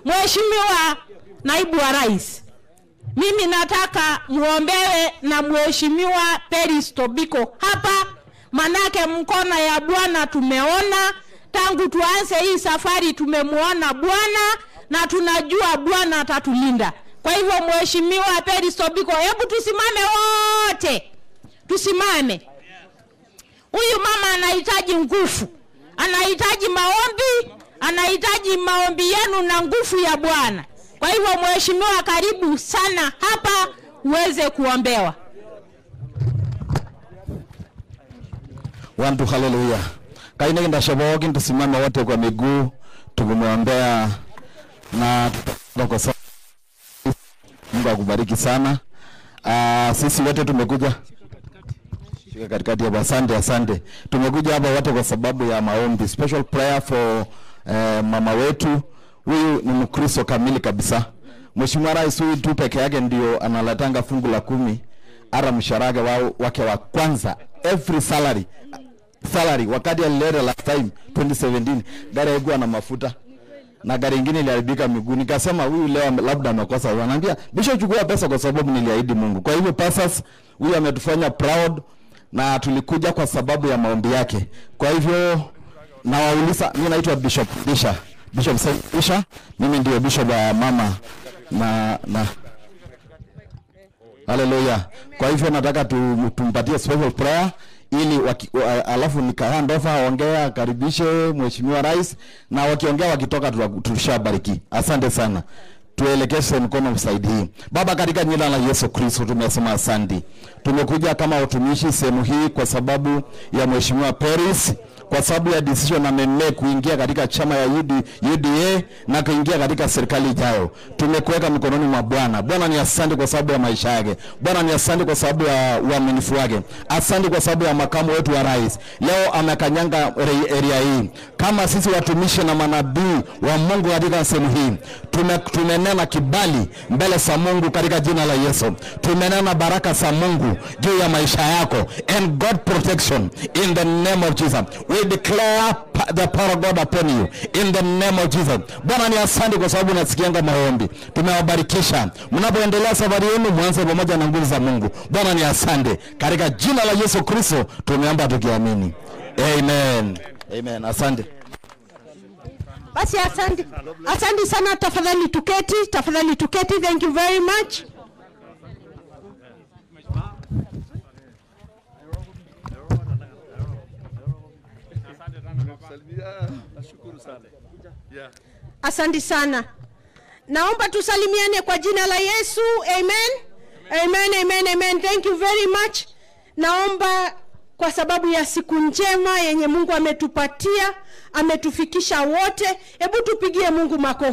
Mheshimiwa naibu wa rais, mimi nataka muombewe na Mheshimiwa Peris Tobiko hapa, manake mkono ya Bwana tumeona tangu tuanze hii safari, tumemwona Bwana na tunajua Bwana atatulinda. Kwa hivyo Mheshimiwa Peris Tobiko, hebu tusimame wote, tusimame. Huyu mama anahitaji nguvu, anahitaji maombi, anahitaji maombi yenu na nguvu ya Bwana. Kwa hivyo mheshimiwa, karibu sana hapa uweze kuombewa. Wantu haleluya. Kaine kindasho pookin tusimame wote kwa miguu tukimwombea na tutaomba kwa sababu Mungu akubariki sana. Uh, sisi wote tumekuja shika katikati hapa. Asante, asante. Tumekuja hapa wote kwa sababu ya maombi. Special prayer for eh, mama wetu. Huyu ni Mkristo kamili kabisa. Mheshimiwa Rais huyu tu peke yake ndio analetanga fungu la kumi ara msharage wao wake wa kwanza every salary salary wakati alileta last time 2017 gari haikuwa na mafuta na gari ingine iliharibika miguu. Nikasema huyu leo ame- labda amekosa. Wananiambia Bishop, chukua pesa kwa sababu niliahidi Mungu. Kwa hivyo pastors, huyu ametufanya proud na tulikuja kwa sababu ya maombi yake. Kwa hivyo nawauliza, mimi naitwa Bishop Bisha Bishop Bisha, mimi ndio bishop wa mama na na Haleluya. Kwa hivyo nataka tu, tumpatie special prayer ili waki, wa, alafu nika hand over aongea akaribishe mheshimiwa rais na wakiongea wakitoka tuta- tushabariki. Asante sana. Tuelekeze mkono msaidii. Baba, katika jina la Yesu Kristo tumesema asante. Tumekuja kama watumishi sehemu hii kwa sababu ya mheshimiwa Peris kwa sababu ya decision amemake kuingia katika chama ya UD, UDA na kuingia katika serikali ijayo. Tumekuweka mikononi mwa Bwana. Bwana ni asante kwa sababu ya maisha yake. Bwana ni asante kwa sababu ya uaminifu wake. Asante kwa sababu ya makamu wetu wa rais. Leo amekanyanga re- area hii. Kama sisi watumishi na manabii wa Mungu katika sehemu hii, tume, tumenena kibali mbele za Mungu katika jina la Yesu. Tumenena baraka za Mungu juu ya maisha yako and God protection in the name of Jesus. We declare pa- the power of God upon you in the name of Jesus. Bwana ni asante kwa sababu unasikianga maombi. Tumewabarikisha. Mnapoendelea safari yenu mwanze pamoja na nguvu za Mungu. Bwana ni asante. Katika jina la Yesu Kristo tumeomba tukiamini. Amen. Amen. Asante. Basi asante, asante sana. Tafadhali tuketi, tafadhali tuketi. Thank you very much. Nashukuru sana. Yeah. Asante sana. Naomba tusalimiane kwa jina la Yesu. Amen. Amen, amen, amen. Thank you very much. Naomba kwa sababu ya siku njema yenye Mungu ametupatia, ametufikisha wote. Hebu tupigie Mungu makofi.